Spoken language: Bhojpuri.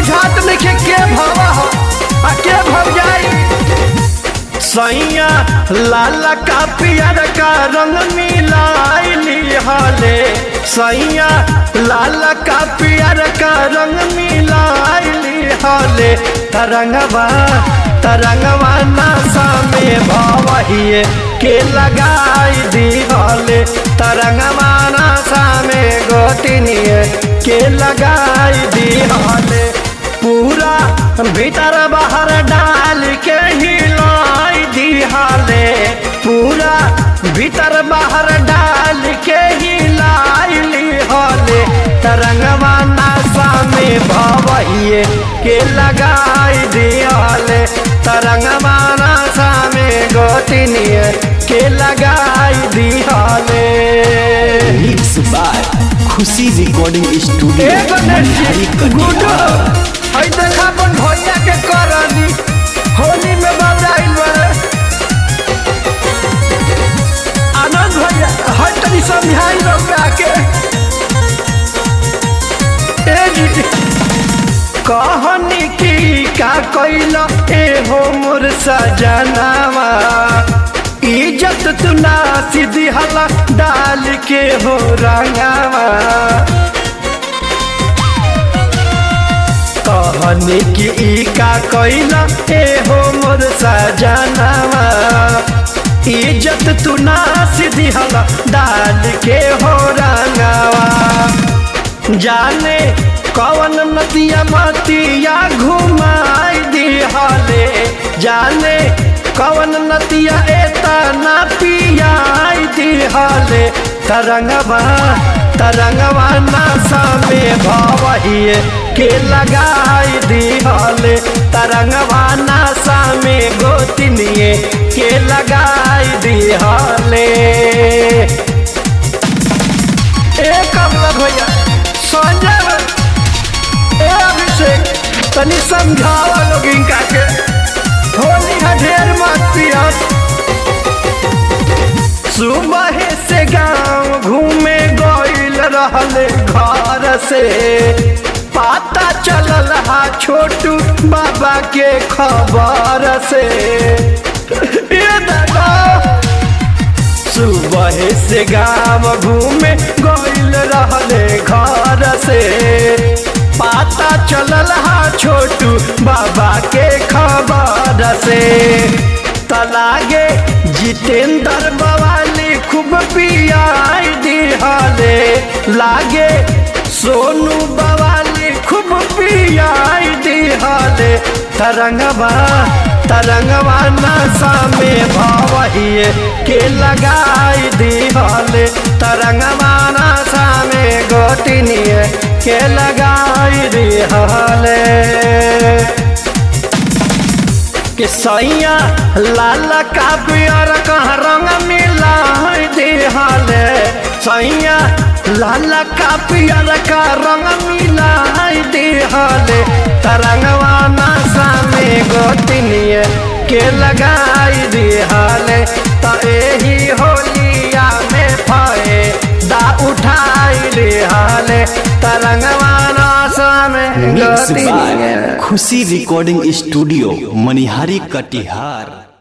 बुझात नइखे के भवा हो आ के भव जाई सैया लाल का पियर का रंग मिलाइली हले सैया लाल का पियर का रंग मिलाइली हले तरंगवा तरंगवा नशा में भवहिए के लगाई दी हले तरंगवा नशा में गोतिनिए के लगाई दी हले पूरा भीतर बाहर डाल के हिलाई दिहाले पूरा भीतर बाहर डाल के हिलाई लिहाले तरंगवा नासा में भवहिए के लगाई दिहाले तरंगवा नासा में गोतिनिए के लगाई दिहाले mix by Khushi recording studio एगो नर्सी मनिहारी गुडो कटिहार हई देखा अपन भैया के करनी होली में बजाइल बा आनंद भैया हई तनी समझाई रउआ के ए जी कहनी की का कैल ए हो मोर सजनावा इज्जत तू ना सीधी हला डाल के हो रंगावा कहनी कि ई का कैला ए हो मोर सजनावा इज्जत तू ना सीधी हला डाल के हो रंगावा जाने कवन नदिया मतिया घुमाई दी हले जाने कवन नदिया एता ना पियाई दी हले तरंगवा तरंगवा नासा में भवहिए के लगाई दी हले तरंगवा नासा में गोतिनिए के लगाई दी हले ए कमला भैया संजय ए अभिषेक तनी समझावा लोग इनका के होली है ढेर मत पियत सुबह से गांव घूमे गइल रहले घर से पता चलल हा छोटू बाबा के खबर से ये दादा सुबह से गाँव घूमे गइल रहले घर से पता चलल हा छोटू बाबा के खबर से तलागे जितेंद्र बवाली खूब पियाई दिहले लागे सोनू बवाली खूब पियाई दिहले तरंगवा तरंगवा नशा में भवहिए के लगाई दिहले तरंगवा नशा में गोटिनिए के लगाई दिहले के सैया लाल का पियर कहाँ रंग मिला दिहले सैया लाल का पियर का रंग मिला दिहले तरंगवा नशा में गोतिनिए के लगाई दिहले त एही होलिया में फए दा उठाई दिहले तरंगवा नशा में मिक्स गोतिनिए by Khushi recording studio Manihari Katihar